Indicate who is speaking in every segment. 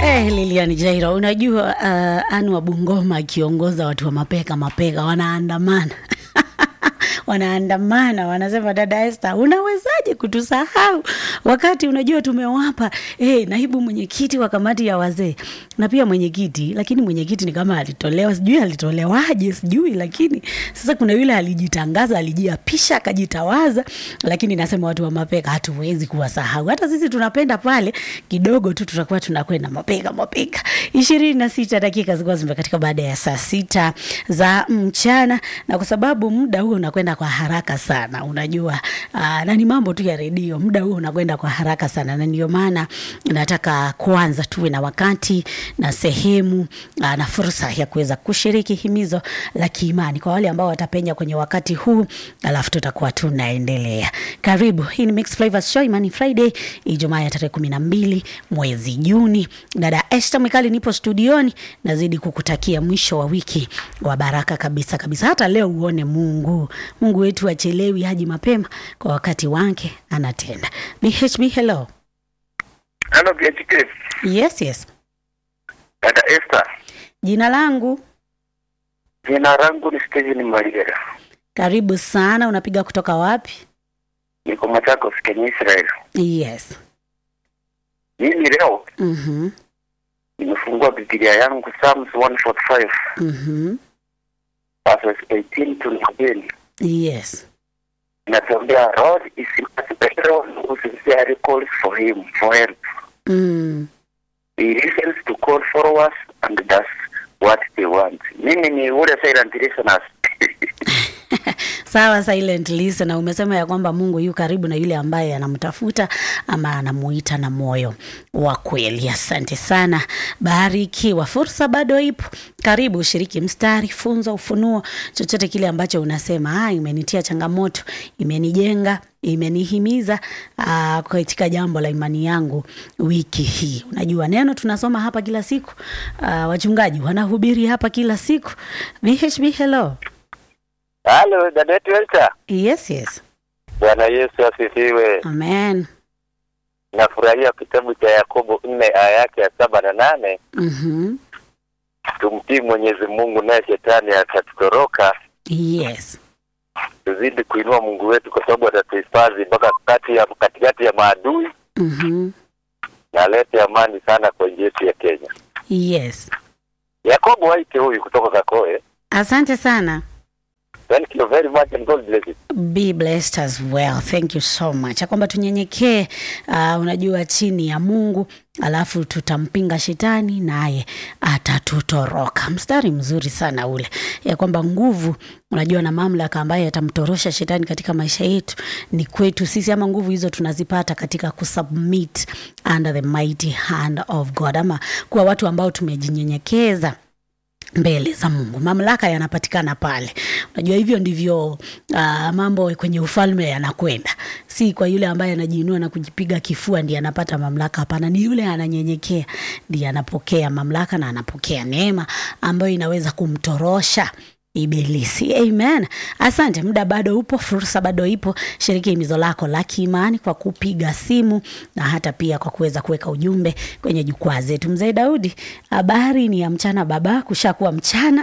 Speaker 1: Eh, Lilian Jairo, unajua uh, Anu wa Bungoma akiongoza watu wa mapeka mapeka wanaandamana wanaandamana wanasema, dada Esther, unawezaje kutusahau wakati unajua tumewapa eh, naibu mwenyekiti wa kamati ya wazee na pia mwenyekiti, lakini mwenyekiti ni kama alitolewa, sijui alitolewaje, sijui, lakini sasa kuna yule alijitangaza, alijiapisha, akajitawaza, lakini nasema watu wa mapeka hatuwezi kuwasahau. Hata sisi tunapenda pale kidogo tu, tutakuwa tunakwenda mapeka mapeka. ishirini na sita dakika zilikuwa zimekatika baada ya saa sita za mchana, na kwa sababu muda huo unakwenda kwa haraka sana, unajua aa, na ni mambo tu ya redio, muda huo unakwenda kwa haraka sana, na ndio maana nataka kuanza tuwe na wakati na sehemu aa, na fursa ya kuweza kushiriki himizo la kiimani kwa wale ambao watapenya kwenye wakati huu, alafu tutakuwa tunaendelea. Karibu, hii ni Mixed Flavors Show, Imani Friday, Ijumaa ya tarehe kumi na mbili mwezi Juni. Dada Esther Mikali nipo studioni, nazidi kukutakia mwisho wa wiki wa baraka kabisa kabisa. Hata leo uone Mungu, Mungu wetu achelewi, haji mapema, kwa wakati wake anatenda. BHB, hello.
Speaker 2: Hello, BHK.
Speaker 1: Yes, yes.
Speaker 2: Dada Esther,
Speaker 1: Jina langu
Speaker 2: jina langu ni Steven Marigera.
Speaker 1: karibu sana. Unapiga kutoka wapi?
Speaker 2: Niko Machakos, Kenya, Israel.
Speaker 1: Yes.
Speaker 2: Mimi leo
Speaker 1: Mhm.
Speaker 2: nimefungua Biblia yangu Psalms 145
Speaker 1: Mhm.
Speaker 2: verses 18 to 19.
Speaker 1: Yes.
Speaker 2: Inatuambia Lord is special who sincerely calls for him for help.
Speaker 1: Mm.
Speaker 2: He listens to call followers and does what they want. Mimi ni ule silent listeners.
Speaker 1: Sawa, silent listener, umesema ya kwamba Mungu yu karibu na yule ambaye anamtafuta ama anamuita na moyo wa kweli. Asante sana, barikiwa. Fursa bado ipo, karibu ushiriki mstari, funzo, ufunuo, chochote kile ambacho unasema ah, imenitia changamoto, imenijenga imenihimiza uh, katika jambo la imani yangu wiki hii. Unajua neno tunasoma hapa kila siku, uh, wachungaji wanahubiri hapa kila siku. BHB, hello.
Speaker 2: Halo, dada yetu Esther.
Speaker 1: Yes, yes.
Speaker 2: Bwana Yesu asifiwe.
Speaker 1: Amen.
Speaker 2: Nafurahia kitabu cha Yakobo nne aya yake ya saba na nane.
Speaker 1: Mhm.
Speaker 2: Tumtii Mwenyezi Mungu naye shetani atatutoroka.
Speaker 1: Yes.
Speaker 2: Tuzidi kuinua Mungu wetu kwa sababu atatuhifadhi mpaka kati ya katikati ya maadui
Speaker 1: Mhm.
Speaker 2: na alete amani sana kwa nchi yetu ya Kenya.
Speaker 1: Yes.
Speaker 2: Yakobo Waite huyu kutoka Kakoe.
Speaker 1: Asante sana.
Speaker 2: Thank you very much and God bless you.
Speaker 1: Be blessed as well. Thank you so much. Ya kwamba tunyenyekee, uh, unajua chini ya Mungu, alafu tutampinga shetani naye atatutoroka. Mstari mzuri sana ule, ya kwamba nguvu, unajua na mamlaka ambayo yatamtorosha shetani katika maisha yetu ni kwetu sisi, ama nguvu hizo tunazipata katika kusubmit under the mighty hand of God, ama kuwa watu ambao tumejinyenyekeza mbele za Mungu. Mamlaka yanapatikana pale. Unajua hivyo ndivyo uh, mambo kwenye ufalme yanakwenda, si kwa yule ambaye anajiinua na kujipiga kifua ndiye anapata mamlaka. Hapana, ni yule ananyenyekea ndiye anapokea mamlaka na anapokea neema ambayo inaweza kumtorosha ibilisi. Amen. Asante, muda bado upo, fursa bado ipo. Shiriki himizo lako la kiimani kwa kupiga simu na hata pia kwa kuweza kuweka ujumbe kwenye jukwaa zetu. Mzee Daudi, habari ni ya mchana baba, kushakuwa mchana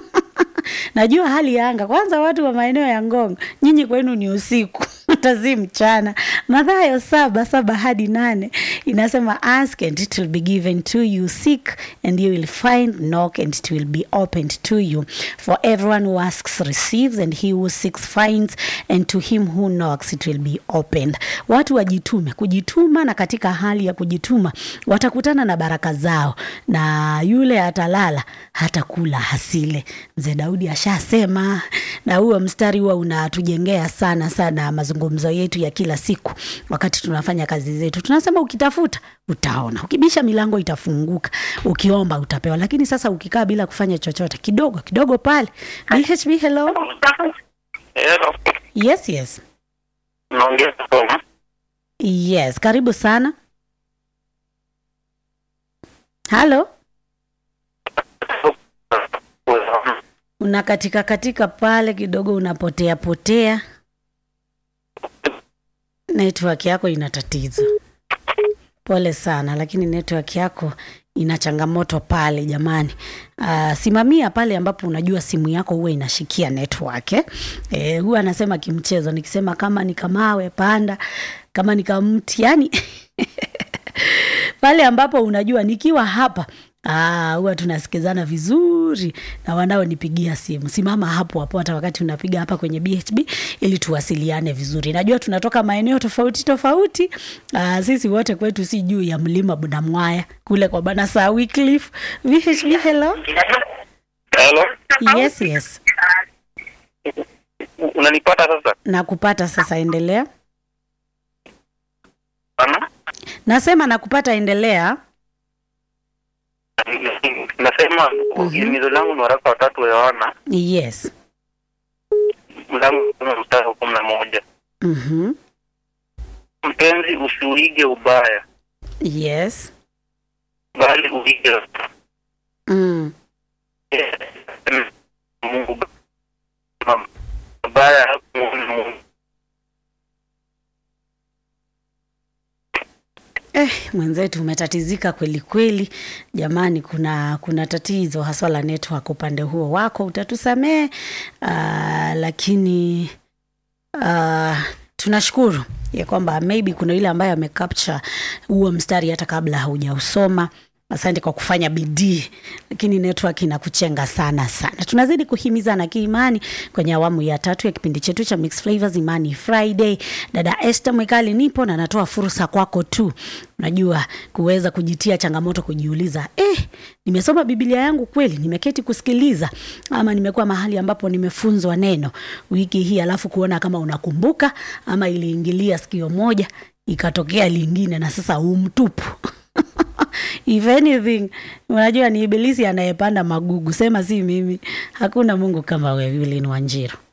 Speaker 1: najua hali ya anga kwanza, watu wa maeneo ya Ngong, nyinyi kwenu ni usiku hata si mchana. Mathayo saba saba hadi nane inasema ask and it will be given to you, seek and you will find, knock and it will be opened to you. For everyone who asks receives, and he who seeks finds, and to him who knocks it will be opened. Watu wajitume, kujituma, na katika hali ya kujituma watakutana na baraka zao, na yule atalala hata kula hasile. Mzee Daudi ashasema, na huo mstari huwa unatujengea sana sana mazungumzo yetu ya kila siku wakati tunafanya kazi zetu. Tunasema ukitafuta utaona, ukibisha milango itafunguka, ukiomba utapewa. Lakini sasa ukikaa bila kufanya chochote, kidogo kidogo pale. BHB, hello.
Speaker 2: Hello.
Speaker 1: Yes, yes,
Speaker 2: Naongea kutoka.
Speaker 1: yes, karibu sana. Halo, unakatika katika pale kidogo, unapotea potea, network yako ina tatizo. Pole sana, lakini network yako ina changamoto pale jamani. Uh, simamia pale ambapo unajua simu yako huwa inashikia network eh. Eh, huwa anasema kimchezo, nikisema kama ni kamawe panda, kama ni kamti, yani pale ambapo unajua nikiwa hapa Ah, huwa tunasikizana vizuri na wanaonipigia simu. Simama hapo hapo hata wakati unapiga hapa kwenye BHB ili tuwasiliane vizuri. Najua tunatoka maeneo tofauti tofauti. Ah, sisi wote kwetu si juu ya mlima Bunamwaya kule kwa bana Sir Wycliffe. BHB hello.
Speaker 3: Hello,
Speaker 1: Yes, yes.
Speaker 3: unanipata sasa?
Speaker 1: Nakupata sasa, endelea.
Speaker 3: Ana?
Speaker 1: Nasema nakupata, endelea.
Speaker 3: Nasema himizo langu ni waraka watatu wa Yohana
Speaker 1: Yes.
Speaker 3: mlango kumi mstari wa kumi na moja.
Speaker 1: Mhm.
Speaker 3: Mpenzi, usiuige ubaya,
Speaker 1: Yes.
Speaker 3: bali uige
Speaker 1: Mm.
Speaker 3: Mungu. Mabaya hakumuoni Mungu.
Speaker 1: Eh, mwenzetu umetatizika kweli kweli jamani, kuna kuna tatizo haswa la network upande huo wako, utatusamee uh, lakini uh, tunashukuru ya kwamba maybe kuna yule ambaye amecapture huo mstari hata kabla haujausoma. Asante kwa kufanya bidii, lakini network inakuchenga sana sana. Tunazidi kuhimizana kiimani kwenye awamu ya tatu ya kipindi chetu cha Mixed Flavors Imani Friday. Dada Esther Mwekali nipo na natoa fursa kwako tu, unajua kuweza kujitia changamoto, kujiuliza eh, nimesoma Biblia yangu kweli? Nimeketi kusikiliza ama nimekuwa mahali ambapo nimefunzwa neno wiki hii, alafu kuona kama unakumbuka ama iliingilia sikio moja ikatokea lingine na sasa umtupu if anything unajua ni ibilisi anayepanda magugu sema si mimi hakuna mungu kama wewe Evelyn Wanjiru